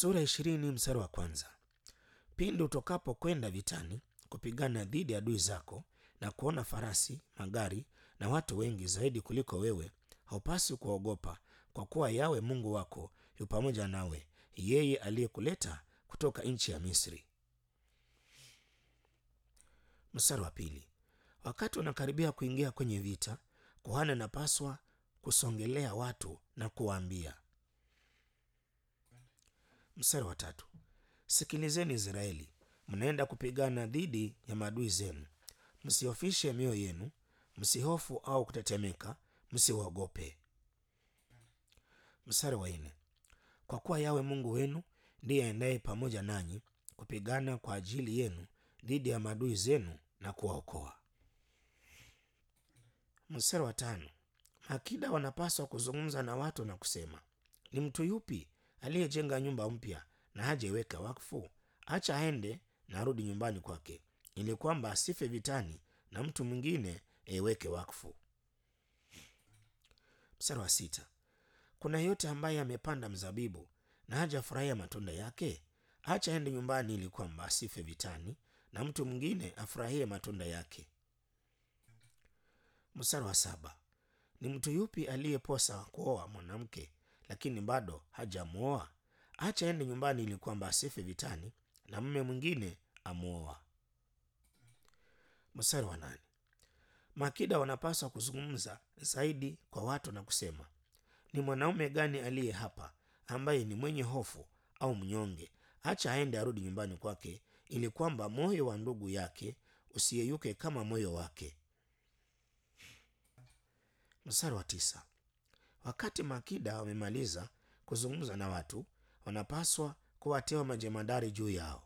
Sura ya ishirini mstari wa kwanza. Pindi utokapo kwenda vitani kupigana dhidi ya adui zako na kuona farasi, magari na watu wengi zaidi kuliko wewe, haupasi kuogopa, kwa kuwa Yawe Mungu wako yu pamoja nawe, yeye aliyekuleta kutoka nchi ya Misri. Mstari wa pili. Wakati unakaribia kuingia kwenye vita, kuhani anapaswa kusongelea watu na kuwaambia. Mstari wa tatu. Sikilizeni Israeli, mnaenda kupigana dhidi ya maadui zenu. Msihofishe mioyo yenu, msihofu au kutetemeka, msiwaogope. Mstari wa nne. Kwa kuwa Yawe Mungu wenu ndiye aendaye pamoja nanyi kupigana kwa ajili yenu dhidi ya maadui zenu na kuwaokoa. Mstari wa tano. Makida wanapaswa kuzungumza na watu na kusema, ni mtu yupi aliyejenga nyumba mpya na hajaiweka wakfu? Acha aende na arudi nyumbani kwake, ili kwamba asife vitani na mtu mwingine aiweke wakfu. Mstari wa sita. Kuna yeyote ambaye amepanda mzabibu na hajafurahia matunda yake? Acha aende nyumbani, ili kwamba asife vitani na mtu mwingine afurahie matunda yake. Mstari wa saba. Ni mtu yupi aliyeposa kuoa mwanamke lakini bado hajamwoa? Acha aende nyumbani, ili kwamba asife vitani na mume mwingine amwoa. Mstari wa nane. Makida wanapaswa kuzungumza zaidi kwa watu na kusema, ni mwanaume gani aliye hapa ambaye ni mwenye hofu au mnyonge? Acha aende arudi nyumbani kwake, ili kwamba moyo wa ndugu yake usiyeyuke kama moyo wake. Mstari wa tisa. Wakati makida wamemaliza kuzungumza na watu, wanapaswa kuwateua majemadari juu yao.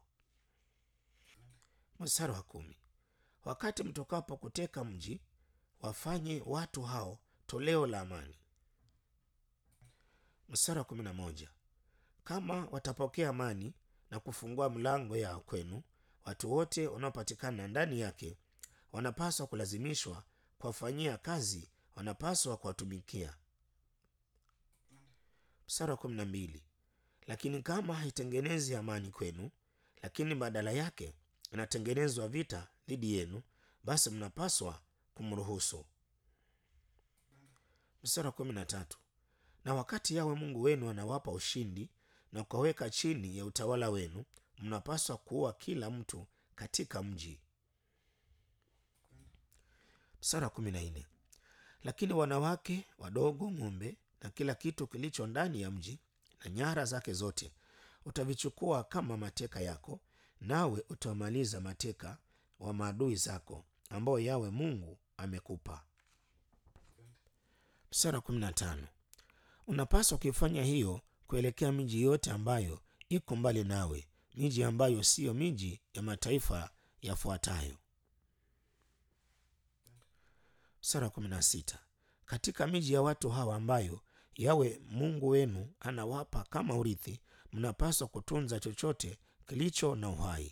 Mstari wa kumi. Wakati mtokapo kuteka mji, wafanye watu hao toleo la amani. Mstari wa kumi na moja. Kama watapokea amani na kufungua mlango yao kwenu, watu wote wanaopatikana ndani yake wanapaswa kulazimishwa kuwafanyia kazi, wanapaswa kuwatumikia. Mstari wa kumi na mbili. Lakini kama haitengenezi amani kwenu, lakini badala yake inatengenezwa vita dhidi yenu, basi mnapaswa kumruhusu. Mstari wa kumi na tatu. Na wakati Yawe Mungu wenu anawapa ushindi na kuwaweka chini ya utawala wenu, mnapaswa kuua kila mtu katika mji. Mstari wa kumi na nne. Lakini wanawake wadogo, ng'ombe na kila kitu kilicho ndani ya mji na nyara zake zote utavichukua kama mateka yako, nawe utawamaliza mateka wa maadui zako ambao Yawe Mungu amekupa. Mstari wa kumi na tano. Unapaswa kuifanya hiyo kuelekea miji yote ambayo iko mbali nawe, miji ambayo siyo miji ya mataifa yafuatayo. Mstari wa kumi na sita. Katika miji ya watu hawa ambayo Yawe Mungu wenu anawapa kama urithi, mnapaswa kutunza chochote kilicho na uhai.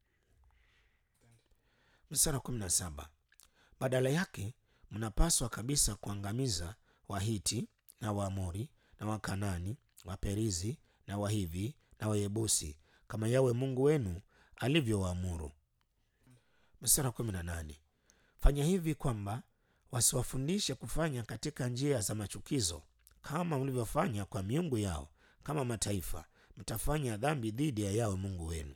Mstari wa kumi na saba. Badala yake mnapaswa kabisa kuangamiza Wahiti na Waamori na Wakanani, Waperizi na Wahivi na Wayebusi kama Yawe Mungu wenu alivyowaamuru. Mstari wa kumi na nane. Fanya hivi kwamba wasiwafundishe kufanya katika njia za machukizo kama mlivyofanya kwa miungu yao, kama mataifa mtafanya dhambi dhidi ya Yawe Mungu wenu.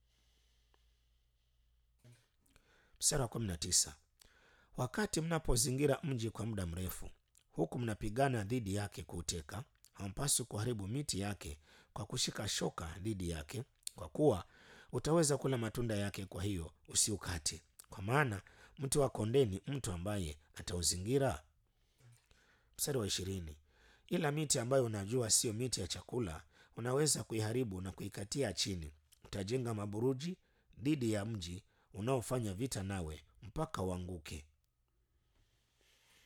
Mstari wa kumi na tisa. Wakati mnapozingira mji kwa muda mrefu, huku mnapigana dhidi yake kuuteka, hampaswi kuharibu miti yake kwa kushika shoka dhidi yake, kwa kuwa utaweza kula matunda yake. Kwa hiyo usiukate, kwa maana mti wa kondeni mtu ambaye atauzingira. Mstari wa ishirini. Ila miti ambayo unajua siyo miti ya chakula, unaweza kuiharibu na kuikatia chini. Utajenga maburuji dhidi ya mji unaofanya vita nawe mpaka uanguke.